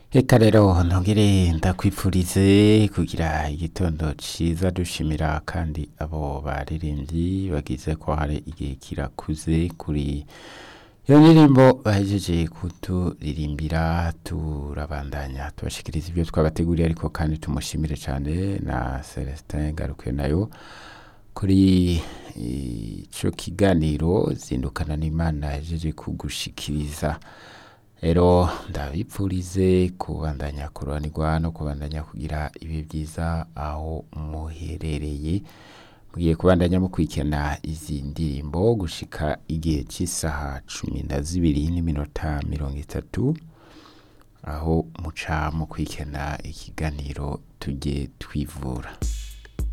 Eka rero ntongere ndakwipfurize kugira igitondo ciza dushimira kandi abo baririmbyi bagize ko hari igihe kirakuze kuri iyo ndirimbo bahejeje kuturirimbira turabandanya tubashikiriza ibyo twabateguriye ariko kandi tumushimire cyane na Celestin Garuke nayo kuri ico kiganiro zindukana n'Imana yahejeje kugushikiriza rero ndabipfurize kubandanya kuroranirwa no kubandanya kugira ibihe byiza aho muherereye mugiye kubandanya mukurikirana izi ndirimbo gushika igihe cy'isaha cumi na zibiri n'iminota mirongo itatu aho muca mukurikirana ikiganiro tujye twivura